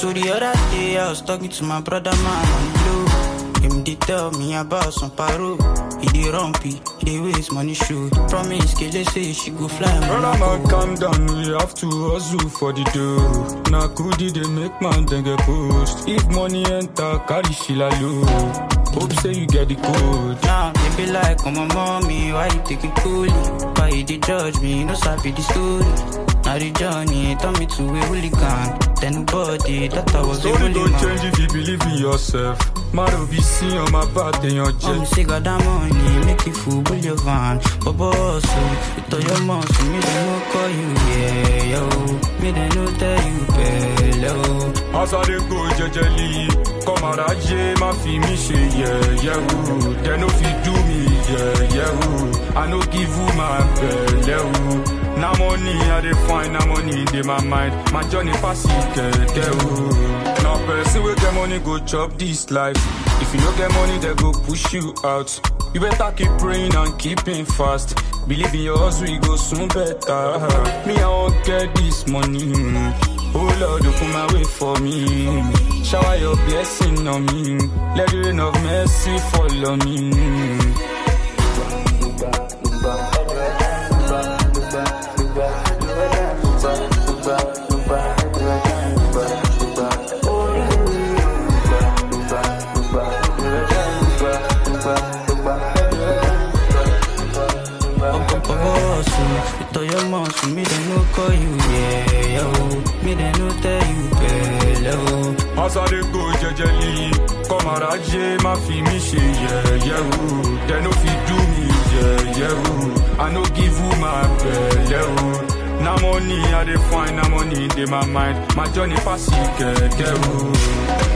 So the other day I was talking to my brother man on the low. Him they tell me about some paro. He dey rumpy, he dey waste money show. Promise, Kele say she go fly. Brother man, calm down, we have to hustle for the dough. Na kudi they make man then get post. If money enter, carry shila low. Hope say you get the code. Now they be like, oh my mommy, why you take it coolly? Why you dey judge me? No sabi the story. Now the journey turn me to a hooligan. Then nobody that I was a Story holy don't man. change if you believe in yourself. Maro be seen on my back, then your Mom jet. say got that money, make you fool with your van. But boss, you tell your mom, so me they no call you, yeah, yo. Me they no tell you, bello. As I dey go jejely, come araje, ma fi mi ṣe yẹ̀yẹ́ o. They no fit do me yẹ̀yẹ́ o. I no give you my belle o. Na money I dey find, na money dey my mind. My journey pass it kẹ̀kẹ́ o. Na person wey get money go chop this life. If you no get money, they go push you out. You better keep praying and keeping fast. Believe in your hustle, you go soon better. Me, I won't get this money. Oh Lord, open my way for me. Shower your blessing on me. Let the rain of mercy fall on me. Boss, you tell your mom, so me they no call you, yeah, yo. Me they no tell you, bello. As I dey go jejely, come araje, ma fi mi ṣe yẹ̀yẹ́ o. They no fit do me yẹ̀yẹ́ o. I no give you my belle o. Na money I dey find, na money dey my mind. My journey pass it kẹ̀kẹ́ o.